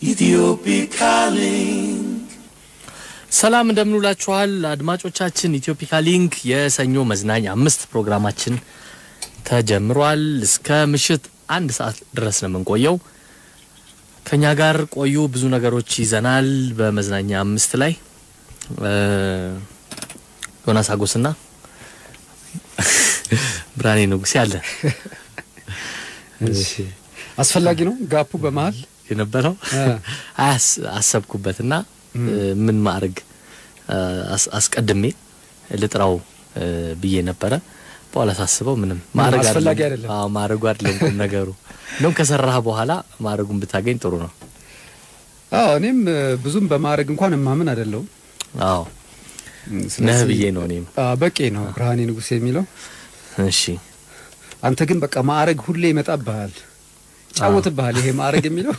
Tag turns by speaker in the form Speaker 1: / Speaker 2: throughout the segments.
Speaker 1: Ethiopic calling.
Speaker 2: ሰላም እንደምንውላችኋል አድማጮቻችን። ኢትዮፒካ ሊንክ የሰኞ መዝናኛ አምስት ፕሮግራማችን ተጀምሯል። እስከ ምሽት አንድ ሰዓት ድረስ ነው የምንቆየው። ከኛ ጋር ቆዩ። ብዙ ነገሮች ይዘናል። በመዝናኛ አምስት ላይ እ ዮናስ አጎስና ብርሃኔ ንጉሴ አለ
Speaker 3: እሺ አስፈላጊ ነው ጋፑ በመሀል
Speaker 2: የነበረው
Speaker 3: እ
Speaker 2: አያስ አሰብኩበትና እ ምን ማድረግ አስ- አስቀድሜ ልጥራው እ ብዬ ነበረ። በኋላ ሳስበው ምንም ማድረግ
Speaker 3: አስፈላጊ አይደለም።
Speaker 2: አዎ ማድረጉ አይደለም ቁም ነገሩ። እንደውም ከሰራህ በኋላ ማድረጉን ብታገኝ ጥሩ ነው።
Speaker 3: አዎ እኔም እ፣ ብዙም በማድረግ እንኳን እማምን አይደለሁም
Speaker 2: አዎ
Speaker 3: እም፣
Speaker 2: ነህ
Speaker 3: ስለዚህ
Speaker 2: ብዬ ነው እኔም።
Speaker 3: አዎ፣ በቂ ነው ብርሃኔ ንጉሴ የሚለው
Speaker 2: እሺ
Speaker 3: አንተ ግን በቃ ማዕረግ ሁሌ ይመጣብሃል ይጫወትብሃል ይሄ ማዕረግ የሚለው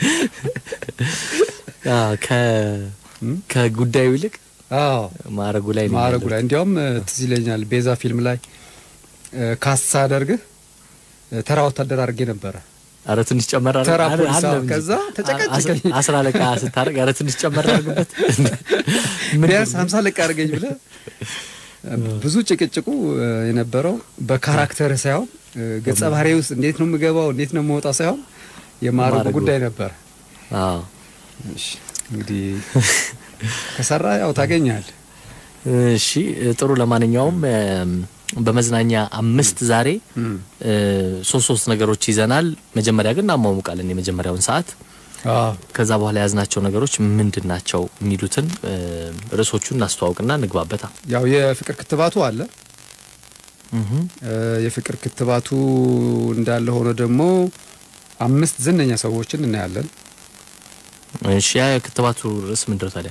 Speaker 2: አዎ ከ
Speaker 3: እም?
Speaker 2: ከጉዳዩ ይልቅ
Speaker 3: አዎ
Speaker 2: ማድረጉ ላይ ነው
Speaker 3: ማዕረጉ
Speaker 2: ያለው።
Speaker 3: ላይ እንዲያውም እ፣ ትዝ ይለኛል ቤዛ ፊልም ላይ እ፣ ካሳ አደርግህ እ፣ ተራ ወታደር አድርጌ ነበረ
Speaker 2: ኧረ ትንሽ ጨመር አድርግ-
Speaker 3: ተራ
Speaker 2: አለ-
Speaker 3: ፖሊስ፣
Speaker 2: አለ
Speaker 3: አዎ።
Speaker 2: እንጂ።
Speaker 3: ከዛ ተጨቀጨቀኝ።
Speaker 2: አስ- አስር አለቃ ስታደርግ ኧረ ትንሽ ጨመር አድርግበት ምን
Speaker 3: ቢያንስ ሀምሳ ለቃ አድርገኝ ብለህ ብዙ ጭቅጭቁ እ፣ የነበረው በካራክተር ሳይሆን እ፣ ገጸ ባህሪ ውስጥ እንዴት ነው የምገባው እንዴት ነው የምወጣው ሳይሆን የማዕረጉ
Speaker 2: ማዕረጉ።
Speaker 3: ጉዳይ ነበር።
Speaker 2: አዎ
Speaker 3: እሺ እንግዲህ ከሰራ ያው ታገኛል።
Speaker 2: እሺ ጥሩ። ለማንኛውም እም፣ በመዝናኛ አምስት ዛሬ
Speaker 3: እም።
Speaker 2: እ፣ ሶስት ሶስት ነገሮች ይዘናል። መጀመሪያ ግን እናሟሙቃለን የመጀመሪያውን ሰዓት። ከዛ በኋላ የያዝናቸው ነገሮች ምንድን ናቸው የሚሉትን እ፣ ርዕሶቹን እናስተዋውቅና እንግባበታ።
Speaker 3: ያው የፍቅር ክትባቱ አለ።
Speaker 2: እህ፣
Speaker 3: እ፣ የፍቅር ክትባቱ እንዳለ ሆኖ ደግሞ አምስት ዝነኛ ሰዎችን እናያለን።
Speaker 2: እሺ ያ የክትባቱ ርዕስ ምንድን ነው ታዲያ?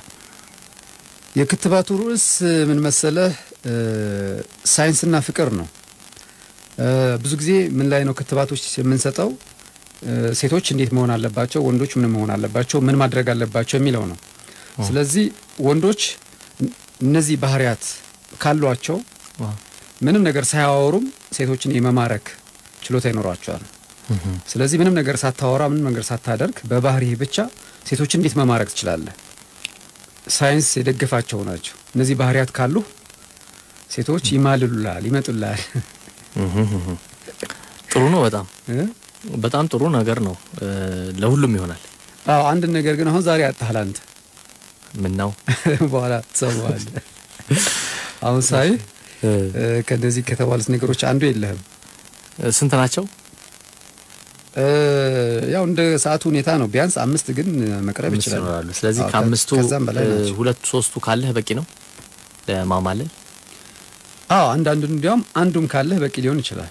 Speaker 3: የክትባቱ ርዕስ ምን መሰለህ? እ፣ ሳይንስና ፍቅር ነው። እ፣ ብዙ ጊዜ ምን ላይ ነው ክትባቶች የምንሰጠው? እ፣ ሴቶች እንዴት መሆን አለባቸው፣ ወንዶች ምን መሆን አለባቸው፣ ምን ማድረግ አለባቸው የሚለው ነው። ስለዚህ ወንዶች እን- እነዚህ ባህሪያት ካሏቸው
Speaker 2: ዋው።
Speaker 3: ምንም ነገር ሳያወሩም ሴቶችን የመማረክ ችሎታ ይኖሯቸዋል።
Speaker 2: እህ፣
Speaker 3: ስለዚህ ምንም ነገር ሳታወራ ምንም ነገር ሳታደርግ በባህሪህ ብቻ ሴቶችን እንዴት መማረክ ትችላለህ? ሳይንስ የደገፋቸው ናቸው። እነዚህ ባህሪያት ካሉ ሴቶች ይማልሉላል፣ ይመጡላል።
Speaker 2: እህ፣ እህ። ጥሩ ነው። በጣም
Speaker 3: እ?
Speaker 2: በጣም ጥሩ ነገር ነው። እ፣ ለሁሉም ይሆናል።
Speaker 3: አዎ አንድ ነገር ግን አሁን ዛሬ አጣሃል አንተ።
Speaker 2: ምን ነው
Speaker 3: በኋላ ትሰማዋለህ። አሁን ሳይ
Speaker 2: እ፣
Speaker 3: እ፣ ከእነዚህ ከተባሉት ነገሮች አንዱ የለህም።
Speaker 2: ስንት ናቸው?
Speaker 3: እ፣ ያው እንደ ሰዓቱ ሁኔታ ነው። ቢያንስ አምስት ግን መቅረብ
Speaker 2: አምስት
Speaker 3: ይችላል።
Speaker 2: ይኖራሉ። ስለዚህ
Speaker 3: አዎ፣ ከ-
Speaker 2: ከአምስቱ
Speaker 3: ከዛም በላይ
Speaker 2: እ፣
Speaker 3: ናቸው።
Speaker 2: ሁለቱ ሶስቱ ካለህ በቂ ነው ለማማለል።
Speaker 3: አዎ አንዳንዱን እንዲያውም አንዱም ካለህ በቂ ሊሆን ይችላል።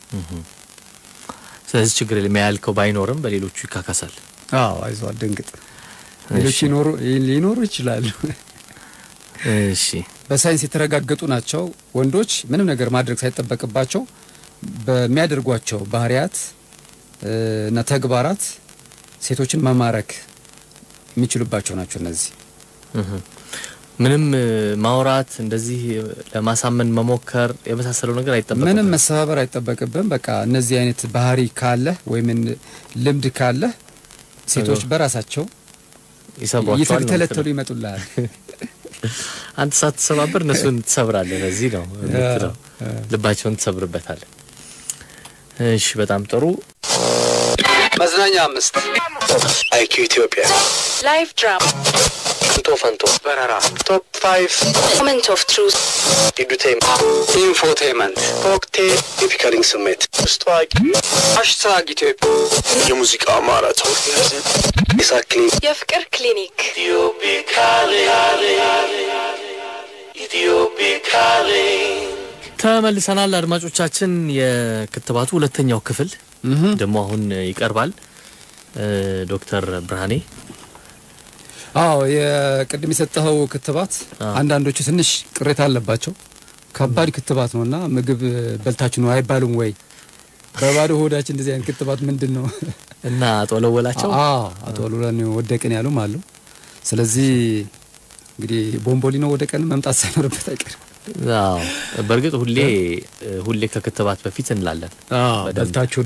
Speaker 2: ስለዚህ ችግር የለም። ያልከው ባይኖርም በሌሎቹ ይካካሳል።
Speaker 3: አዎ አይዞህ አትደንግጥ። ሌሎች
Speaker 2: እሺ።
Speaker 3: ይኖሩ ሊኖሩ ይችላሉ።
Speaker 2: እሺ
Speaker 3: በሳይንስ የተረጋገጡ ናቸው። ወንዶች ምንም ነገር ማድረግ ሳይጠበቅባቸው በሚያደርጓቸው ባህሪያት እ፣ እና ተግባራት ሴቶችን መማረክ የሚችሉባቸው ናቸው። እነዚህ
Speaker 2: እህ። ምንም እ፣ ማውራት እንደዚህ ለማሳመን መሞከር የመሳሰለው ነገር አይጠበቅም።
Speaker 3: ምንም መሰባበር አይጠበቅብም። በቃ እነዚህ አይነት ባህሪ ካለህ ወይም እን- ልምድ ካለህ ሴቶች በራሳቸው
Speaker 2: ይሰብሯቸዋል ነው
Speaker 3: እየተተለተሉ
Speaker 2: የምትለው።
Speaker 3: ይመጡልሃል።
Speaker 2: አንተ ሳትሰባበር እነሱን ትሰብራለህ። ለዚህ ነው የምትለው።
Speaker 3: አዎ።
Speaker 2: ልባቸውን ትሰብርበታለህ። እሺ በጣም ጥሩ።
Speaker 3: መዝናኛ አምስት
Speaker 4: አይኪ ኢትዮጵያ
Speaker 5: Live drama.
Speaker 2: ፈንቶ ፈንቶ
Speaker 4: በረራ ቶፕ ፋይቭ
Speaker 5: Moment of truth.
Speaker 4: ኢዱቴም
Speaker 3: ኢንፎቴመንት
Speaker 4: ኮክቴል የፒከሪንግ ስሜት ውስጥ ታዋቂ
Speaker 3: ሃሽታግ ኢትዮጵያ
Speaker 4: የሙዚቃ ማራቶን የሳቅ ክሊኒክ
Speaker 5: የፍቅር ክሊኒክ
Speaker 1: Ethiopic calling. Ethiopic calling.
Speaker 2: ተመልሰናል አድማጮቻችን። የክትባቱ ሁለተኛው ክፍል ደግሞ አሁን ይቀርባል። እ፣ ዶክተር ብርሃኔ
Speaker 3: አዎ የቅድም የሰጠኸው ክትባት
Speaker 2: አዎ።
Speaker 3: አንዳንዶቹ ትንሽ ቅሬታ አለባቸው። ከባድ ክትባት ነው እና ምግብ በልታችሁ ነው አይባሉም ወይ? በባዶ ሆዳችን እንደዚህ አይነት ክትባት ምንድን ነው?
Speaker 2: እና ጦለወላቸው
Speaker 3: አዎ አቶ አሉላን ወደቅን ያሉም አሉ። ስለዚህ እንግዲህ ቦምቦሊኖ ወደ ቀን መምጣት ሳይኖርበት አይቀርም።
Speaker 2: አዎ በእርግጥ ሁሌ ሁሌ ከክትባት በፊት እንላለን። በደንብ።
Speaker 6: በልታችሁ ነው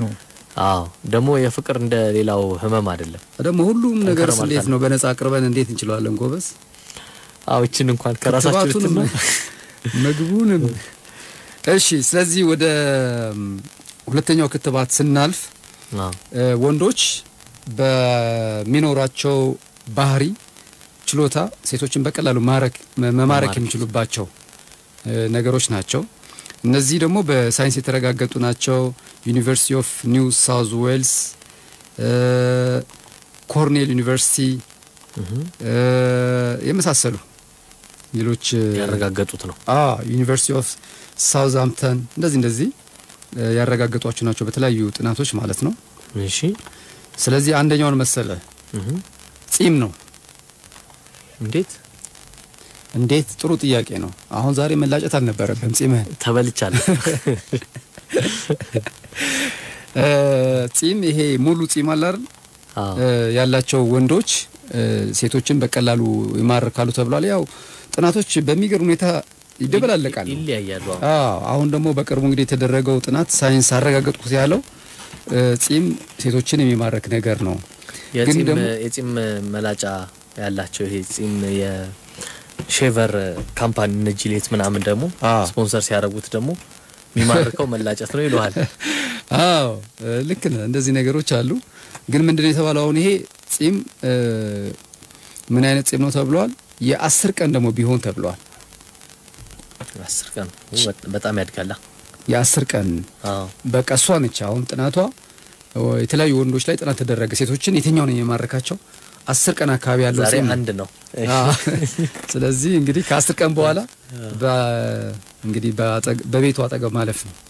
Speaker 2: አዎ ደግሞ የፍቅር እንደ ሌላው ህመም አይደለም።
Speaker 3: ደግሞ ሁሉም ነገር
Speaker 2: ጠንከር ማለት
Speaker 3: እንዴት ነው በነጻ አቅርበን እንዴት እንችለዋለን ጎበዝ?
Speaker 2: አዎ እችን እንኳን ከራሳችሁ
Speaker 3: ክትባቱንም
Speaker 2: ልትና
Speaker 3: ምግቡንም። እሺ፣ ስለዚህ ወደ ም, ሁለተኛው ክትባት ስናልፍ
Speaker 2: አዎ
Speaker 3: እ, ወንዶች በሚኖራቸው ባህሪ ችሎታ ሴቶችን በቀላሉ ማረክ መ- መማረክ
Speaker 2: መማረክ
Speaker 3: የሚችሉባቸው እ, ነገሮች ናቸው። እነዚህ ደግሞ በሳይንስ የተረጋገጡ ናቸው። ዩኒቨርሲቲ ኦፍ ኒው ሳውዝ ዌልስ፣ ኮርኔል ዩኒቨርሲቲ እ, የመሳሰሉ ሌሎች እ,
Speaker 2: ያረጋገጡት ነው።
Speaker 3: አ ዩኒቨርሲቲ ኦፍ ሳውዝሃምፕተን እንደዚህ እንደዚህ እ, ያረጋገጧቸው ናቸው በተለያዩ ጥናቶች ማለት ነው።
Speaker 2: እሺ
Speaker 3: ስለዚህ አንደኛውን መሰለ
Speaker 2: እህ
Speaker 3: ጺም ነው።
Speaker 2: እንዴት
Speaker 3: እንዴት ጥሩ ጥያቄ ነው። አሁን ዛሬ መላጨት አልነበረብህም ጺምህን።
Speaker 2: ተበልቻለሁ።
Speaker 3: እ፣ ጺም ይሄ ሙሉ ጺም አለ አይደል
Speaker 2: አዎ
Speaker 3: እ፣ ያላቸው ወንዶች እ፣ ሴቶችን በቀላሉ ይማርካሉ ተብሏል። ያው ጥናቶች በሚገርም ሁኔታ ይደበላለቃሉ።
Speaker 2: ይለያያሉ። አዎ
Speaker 3: አዎ አሁን ደግሞ በቅርቡ እንግዲህ የተደረገው ጥናት ሳይንስ አረጋገጥኩት ያለው እ፣ ጺም ሴቶችን የሚማርክ ነገር ነው። ግን
Speaker 2: የጺም
Speaker 3: ደግሞ
Speaker 2: የጺም መላጫ ያላቸው ይሄ ጺም የሼቨር ካምፓኒ እነ ጂሌት ምናምን ደግሞ
Speaker 3: አዎ።
Speaker 2: ስፖንሰር ሲያደርጉት ደግሞ የሚማርከው መላጨት ነው ይለዋል።
Speaker 3: አዎ እ፣ ልክ ነህ። እንደዚህ ነገሮች አሉ። ግን ምንድነው የተባለው አሁን ይሄ ጺም እ፣ ምን አይነት ጺም ነው ተብሏል። የአስር ቀን ደግሞ ቢሆን ተብሏል።
Speaker 2: አስር ቀን ው፣ በጣም ያድጋላ።
Speaker 3: የአስር ቀን
Speaker 2: አዎ
Speaker 3: በቃ እሷ ነች አሁን ጥናቷ እ፣ የተለያዩ ወንዶች ላይ ጥናት ተደረገ። ሴቶችን የትኛው ነው የማረካቸው? አስር ቀን አካባቢ ያለው
Speaker 2: ዛሬ
Speaker 3: ጺም ነው።
Speaker 2: አንድ ነው።
Speaker 3: አዎ። ስለዚህ እንግዲህ ከአስር ቀን በኋላ በ- እንግዲህ በአጠገ- በቤቱ አጠገብ ማለፍ ነው።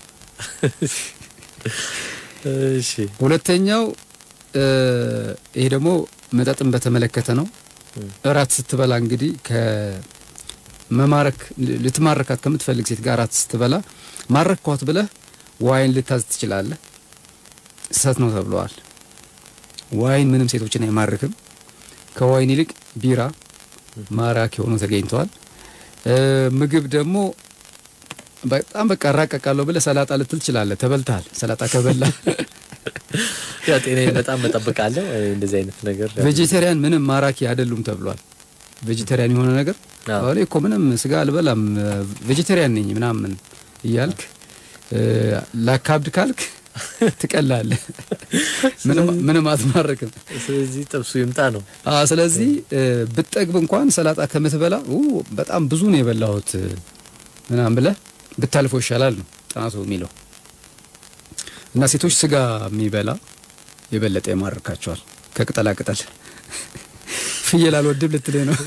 Speaker 2: እሺ
Speaker 3: ሁለተኛው እ፣ ይሄ ደግሞ መጠጥን በተመለከተ ነው። እራት ስትበላ እንግዲህ ከመማረክ ልትማረካት ከምትፈልግ ሴት ጋር እራት ስትበላ ማረኳት ብለህ ዋይን ልታዝ ትችላለህ። ስህተት ነው ተብለዋል። ዋይን ምንም ሴቶችን አይማርክም። ከዋይን ይልቅ ቢራ ማራኪ ሆኖ ተገኝተዋል። እ፣ ምግብ ደግሞ በጣም በቃ እራቀቃለሁ ብለህ ሰላጣ ልትል ትችላለህ። ተበልተሃል። ሰላጣ ከበላ
Speaker 2: ያ ጤናዬን በጣም እጠብቃለሁ። እንደዚህ አይነት ነገር
Speaker 3: ቬጂቴሪያን ምንም ማራኪ አይደሉም ተብሏል። ቬጂቴሪያን የሆነ ነገር
Speaker 2: አዎ።
Speaker 3: እኔ እኮ ምንም ስጋ አልበላም ቬጂቴሪያን ነኝ ምናምን እያልክ እ፣ ላካብድ ካልክ ትቀላለህ። ምንም ምንም አትማረክም።
Speaker 2: ስለዚህ ጥብሱ ይምጣ ነው።
Speaker 3: አ ስለዚህ እ፣ ብትጠግብ እንኳን ሰላጣ ከምትበላ ኡ በጣም ብዙ ነው የበላሁት እ፣ ምናምን ብለህ ብታልፈው ይሻላል ነው ጥናቱ የሚለው። እና ሴቶች ስጋ የሚበላ የበለጠ ይማርካቸዋል ከቅጠላ ቅጠል። ፍየል አልወድም ልትለኝ ነው?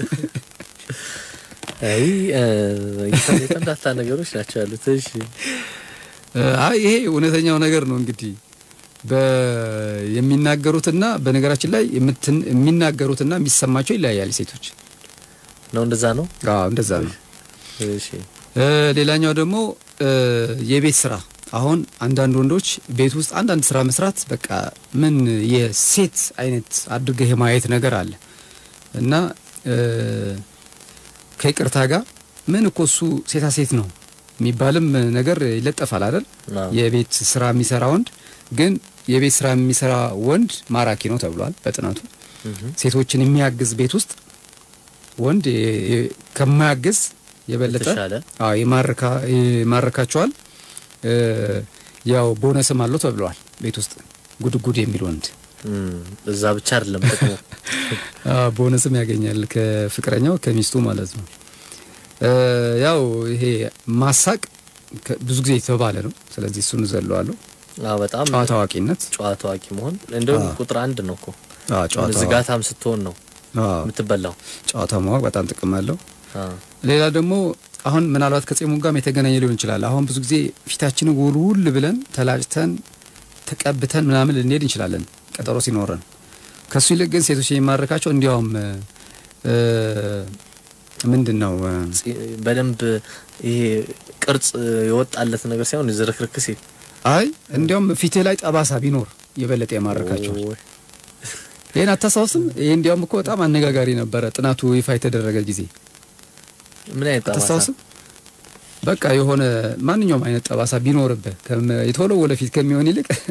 Speaker 2: አይ እ፣ የተምታታ ነገሮች ናቸው ያሉት። እሺ
Speaker 3: እ፣ አይ ይሄ እውነተኛው ነገር ነው እንግዲህ በ የሚናገሩትና በነገራችን ላይ የምትን- የሚናገሩትና የሚሰማቸው ይለያያል። ሴቶች
Speaker 2: ነው እንደዛ ነው።
Speaker 3: አዎ እንደዛ ነው።
Speaker 2: እሺ
Speaker 3: እ፣ ሌላኛው ደግሞ እ፣ የቤት ስራ አሁን አንዳንድ ወንዶች ቤት ውስጥ አንዳንድ ስራ መስራት በቃ ምን የሴት አይነት አድርገህ የማየት ነገር አለ እና እ፣ ከይቅርታ ጋር ምን እኮ እሱ ሴታ ሴት ነው የሚባልም ነገር ይለጠፋል አይደል?
Speaker 2: አዎ።
Speaker 3: የቤት ስራ የሚሰራ ወንድ ግን የቤት ስራ የሚሰራ ወንድ ማራኪ ነው ተብሏል በጥናቱ። ሴቶችን የሚያግዝ ቤት ውስጥ ወንድ የ- የ- ከማያግዝ የበለጠ
Speaker 2: የተሻለ
Speaker 3: አዎ ይማርካ ይማርካቸዋል። እ፣ ያው ቦነስም አለው ተብለዋል። ቤት ውስጥ ጉድጉድ የሚል ወንድ
Speaker 2: እም፣ እዛ ብቻ አይደለም ጥቅሙ።
Speaker 3: አዎ ቦነስም ያገኛል ከፍቅረኛው ከሚስቱ ማለት ነው። እ፣ ያው ይሄ ማሳቅ ከ- ብዙ ጊዜ የተባለ ነው። ስለዚህ እሱን ዘለዋለሁ።
Speaker 2: አዎ በጣም
Speaker 3: ጨዋታ አዋቂነት
Speaker 2: ጨዋ ታዋቂ መሆን እንደውም
Speaker 3: አዎ።
Speaker 2: ቁጥር አንድ ነው እኮ
Speaker 3: አዎ ጨዋታ
Speaker 2: ዝጋታም ስትሆን ነው
Speaker 3: አዎ
Speaker 2: የምትበላው።
Speaker 3: ጨዋታ ማወቅ በጣም ጥቅም አለው።
Speaker 2: አዎ
Speaker 3: ሌላ ደግሞ አሁን ምናልባት ከጺሙ ጋርም የተገናኘ ሊሆን ይችላል። አሁን ብዙ ጊዜ ፊታችንን ውልውል ብለን ተላጭተን ተቀብተን ምናምን ልንሄድ እንችላለን ቀጠሮ ሲኖረን። ከሱ ይልቅ ግን ሴቶች የሚማርካቸው እንዲያውም እ፣ ምንድን ነው እ፣
Speaker 2: ጺ- በደንብ ይሄ ቅርጽ የወጣለት ነገር ሳይሆን ዝርክርክ ሲል
Speaker 3: አይ እንዲያውም ፊትህ ላይ ጠባሳ ቢኖር የበለጠ የማርካቸው።
Speaker 2: ኦይ፣
Speaker 3: ይህን አታስታውስም? ይህ እንዲያውም እኮ በጣም አነጋጋሪ ነበረ ጥናቱ ይፋ የተደረገ ጊዜ
Speaker 2: ምን አይነት ጠባሳ?
Speaker 3: አታስታውስም? በቃ የሆነ ማንኛውም አይነት ጠባሳ ቢኖርብህ ከም- የተወለወለ ፊት ከሚሆን ይልቅ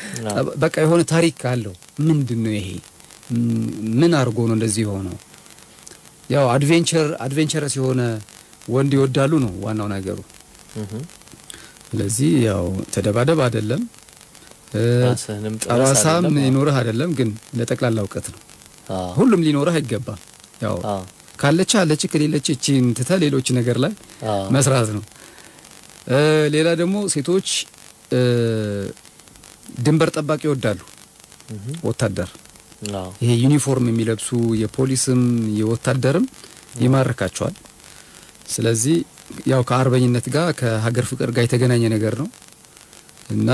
Speaker 3: በቃ የሆነ ታሪክ አለው። ምንድን ነው ይሄ? ም- ምን አድርጎ ነው እንደዚህ የሆነው? ያው አድቬንቸር አድቬንቸረስ የሆነ ወንድ ይወዳሉ ነው ዋናው ነገሩ። ስለዚህ ያው ተደባደብ አይደለም እ፣
Speaker 2: ራስህንም ጥቀስ
Speaker 3: ጠባሳም
Speaker 2: አይደለም። አዎ።
Speaker 3: ይኖርህ አይደለም፣ ግን ለጠቅላላ እውቀት ነው።
Speaker 2: አዎ።
Speaker 3: ሁሉም ሊኖርህ አይገባም። ያው
Speaker 2: አዎ።
Speaker 3: ካለች አለች፣ ከሌለች እቺን ትተህ ሌሎች ነገር ላይ
Speaker 2: አዎ።
Speaker 3: መስራት ነው። እ፣ ሌላ ደግሞ ሴቶች እ፣ ድንበር ጠባቂ ይወዳሉ። ወታደር
Speaker 2: አዎ።
Speaker 3: ይሄ ዩኒፎርም የሚለብሱ የፖሊስም የወታደርም ይማርካቸዋል። ስለዚህ ያው ከአርበኝነት ጋር ከሀገር ፍቅር ጋር የተገናኘ ነገር ነው እና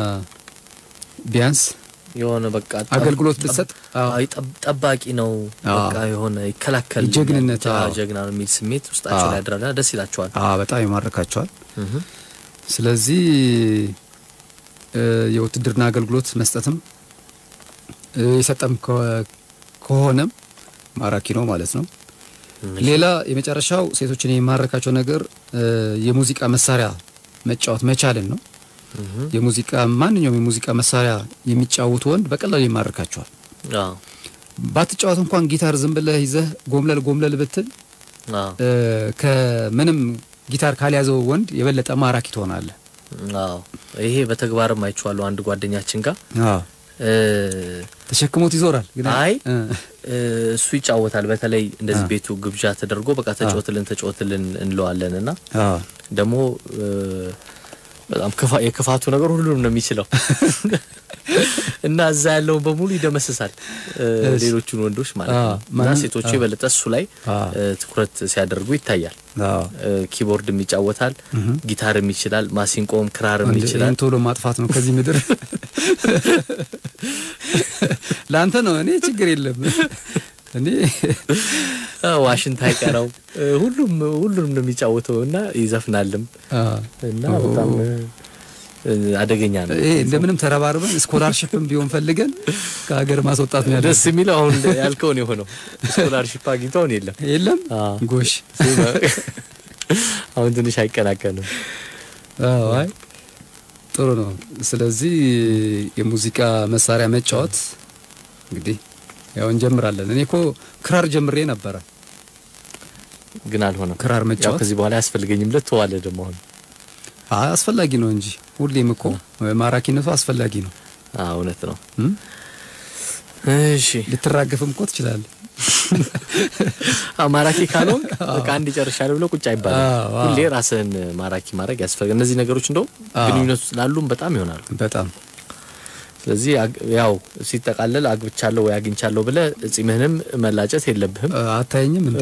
Speaker 3: ቢያንስ
Speaker 2: የሆነ በቃ ጠብ-
Speaker 3: አገልግሎት
Speaker 2: ጠብ-
Speaker 3: ብትሰጥ አዎ፣
Speaker 2: አይ ጠብ- ጠባቂ ነው
Speaker 3: አዎ።
Speaker 2: በቃ የሆነ ይከላከል
Speaker 3: ጀግንነት፣ አዎ።
Speaker 2: ጀግና ነው የሚል ስሜት ውስጣቸው
Speaker 3: አዎ።
Speaker 2: ላይ ያድራልና ደስ ይላቸዋል።
Speaker 3: አዎ በጣም ይማርካቸዋል።
Speaker 2: እህ።
Speaker 3: ስለዚህ እ፣ የውትድርና አገልግሎት መስጠትም እ፣ የሰጠም ከ- ከሆነም ማራኪ ነው ማለት ነው። ሌላ የመጨረሻው ሴቶችን የሚማርካቸው ነገር እ፣ የሙዚቃ መሳሪያ መጫወት መቻልን ነው። የሙዚቃ ማንኛውም የሙዚቃ መሳሪያ የሚጫወቱ ወንድ በቀላሉ ይማርካቸዋል።
Speaker 2: አዎ።
Speaker 3: ባትጫወት እንኳን ጊታር ዝም ብለህ ይዘህ ጎምለል ጎምለል ብትል
Speaker 2: አዎ።
Speaker 3: እ፣ ከምንም ጊታር ካልያዘው ወንድ የበለጠ ማራኪ ትሆናለህ።
Speaker 2: አዎ። ይሄ በተግባርም አይቼዋለሁ አንድ ጓደኛችን ጋር እ፣
Speaker 3: ተሸክሞት ይዞራል። ግን
Speaker 2: አይ
Speaker 3: እ፣
Speaker 2: እ፣ እሱ ይጫወታል። በተለይ እንደዚህ
Speaker 3: አ።
Speaker 2: ቤቱ ግብዣ ተደርጎ በቃ ተጫወትልን ተጫወትልን እንለዋለን እና
Speaker 3: አዎ
Speaker 2: ደግሞ እ፣ በጣም ክፋ- የክፋቱ ነገር ሁሉንም ነው የሚችለው እና እዛ ያለውን በሙሉ ይደመስሳል እ፣
Speaker 3: እሺ።
Speaker 2: ሌሎቹን ወንዶች ማለት
Speaker 3: አ፣
Speaker 2: ነው። እና
Speaker 3: ማንም-
Speaker 2: ሴቶቹ
Speaker 3: አ።
Speaker 2: የበለጠ እሱ ላይ
Speaker 3: አ።
Speaker 2: እ፣ ትኩረት ሲያደርጉ ይታያል።
Speaker 3: አዎ
Speaker 2: እ፣ ኪቦርድም ይጫወታል፣ ጊታርም ይችላል፣ ማሲንቆም ክራርም
Speaker 3: እንደ-
Speaker 2: ይችላል።
Speaker 3: ይህን ቶሎ ማጥፋት ነው ከዚህ ምድር። ለአንተ ነው። እኔ ችግር የለም። እኔ
Speaker 2: አ፣ ዋሽንት አይቀረው እ፣ ሁሉም ሁሉንም ነው የሚጫወተው እና ይዘፍናልም
Speaker 3: አ፣
Speaker 2: እና በጣም እ፣ እ፣ አደገኛ ነው።
Speaker 3: ይሄ እንደምንም ተረባርበን ስኮላርሽፕም ቢሆን ፈልገን ከሀገር ማስወጣት ነው
Speaker 2: ደስ
Speaker 3: ያደርስ
Speaker 2: የሚለው አሁን ያልከውን የሆነው ስኮላርሺፕ አግኝተውን የለም
Speaker 3: የለም
Speaker 2: አዎ።
Speaker 3: ጎሽ
Speaker 2: አሁን ትንሽ አይቀናቀንም።
Speaker 3: አዎ፣ አይ ጥሩ ነው። ስለዚህ የሙዚቃ መሳሪያ መጫወት እንግዲህ ያው እንጀምራለን። እኔ እኮ ክራር ጀምሬ ነበረ።
Speaker 2: ግን አልሆነም።
Speaker 3: ክራር
Speaker 2: ያው
Speaker 3: መጫወት
Speaker 2: ከዚህ በኋላ ያስፈልገኝም ለት ተዋለ ደግሞ አሁን
Speaker 3: አይ አስፈላጊ ነው እንጂ ሁሌም እኮ ማራኪነቱ አስፈላጊ ነው።
Speaker 2: አዎ እውነት ነው።
Speaker 3: እም?
Speaker 2: እሺ
Speaker 3: ልትራገፍም እኮ ትችላለህ።
Speaker 2: አዎ ማራኪ ካልሆን በቃ አንድ ይጨርሻል ብሎ ቁጭ አይባልም።
Speaker 3: አዎ፣ አዎ።
Speaker 2: ሁሌ ራስህን ማራኪ ማድረግ ያስፈልጋል። እነዚህ ነገሮች እንደውም
Speaker 3: አዎ።
Speaker 2: ግንኙነት ውስጥ ላሉም በጣም ይሆናሉ።
Speaker 3: በጣም
Speaker 2: ስለዚህ አግ- ያው ሲጠቃለል አግብቻለሁ ወይ አግኝቻለሁ ብለህ ጺምህንም መላጨት የለብህም።
Speaker 3: አ- አታየኝም እንዴ?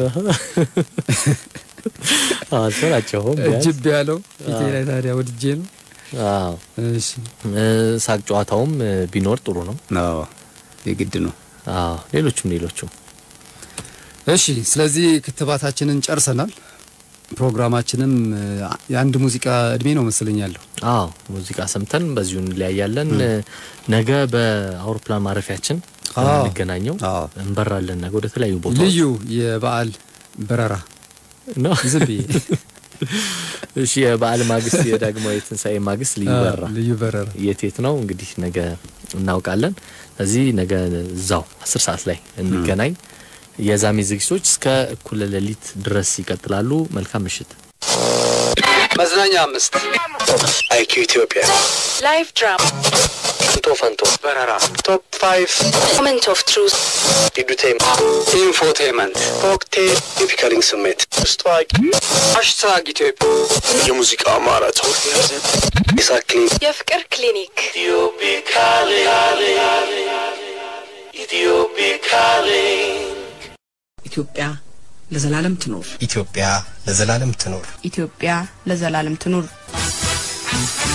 Speaker 2: አልሰራቸውም
Speaker 3: እጅብ ያለው ፊቴ ላይ ታዲያ ወድጄ ነው።
Speaker 2: አዎ
Speaker 3: እሺ
Speaker 2: እ፣ ሳቅ ጨዋታውም እ፣ ቢኖር ጥሩ ነው።
Speaker 3: አዎ የግድ ነው።
Speaker 2: አዎ ሌሎቹም ሌሎቹም
Speaker 3: እሺ ስለዚህ ክትባታችንን ጨርሰናል። ፕሮግራማችንም እ፣ የአንድ ሙዚቃ እድሜ ነው መሰለኝ ያለው።
Speaker 2: አዎ ሙዚቃ ሰምተን በዚሁ እንለያያለን። እ፣ ነገ በአውሮፕላን ማረፊያችን
Speaker 3: አዎ።
Speaker 2: እንገናኘው
Speaker 3: አዎ።
Speaker 2: እንበራለን። ነገ ወደ ተለያዩ ቦታዎች
Speaker 3: ልዩ የበዓል በረራ
Speaker 2: ነው።
Speaker 3: ዝም ብዬ
Speaker 2: እሺ የበዓል ማግስት የዳግማዊ ትንሣኤ ማግስት ልዩ
Speaker 3: አ፣
Speaker 2: በራ
Speaker 3: ልዩ በረራ
Speaker 2: የት የት ነው እንግዲህ ነገ እናውቃለን። ስለዚህ ነገ እዛው አስር ሰዓት ላይ እንገናኝ። የዛሜ ዝግጅቶች እስከ እኩለ ሌሊት ድረስ ይቀጥላሉ። መልካም ምሽት።
Speaker 3: መዝናኛ አምስት
Speaker 4: አይኪው ኢትዮጵያ
Speaker 5: Live drama.
Speaker 4: ፈንቶ ፈንቶ በረራ ቶፕ ፋይቭ
Speaker 5: Moment of truth.
Speaker 4: ኢዱቴም
Speaker 3: ኢንፎቴመንት
Speaker 4: ኮክቴል የፒከሪንግ ስሜት ውስጥ ታዋቂ
Speaker 3: ሃሽታግ ኢትዮጵያ
Speaker 4: የሙዚቃ ማራቶን የሳክሊን
Speaker 5: የፍቅር ክሊኒክ
Speaker 1: Ethiopic calling. Ethiopic calling.
Speaker 6: ኢትዮጵያ ለዘላለም ትኖር።
Speaker 7: ኢትዮጵያ ለዘላለም ትኖር።
Speaker 8: ኢትዮጵያ ለዘላለም ትኑር።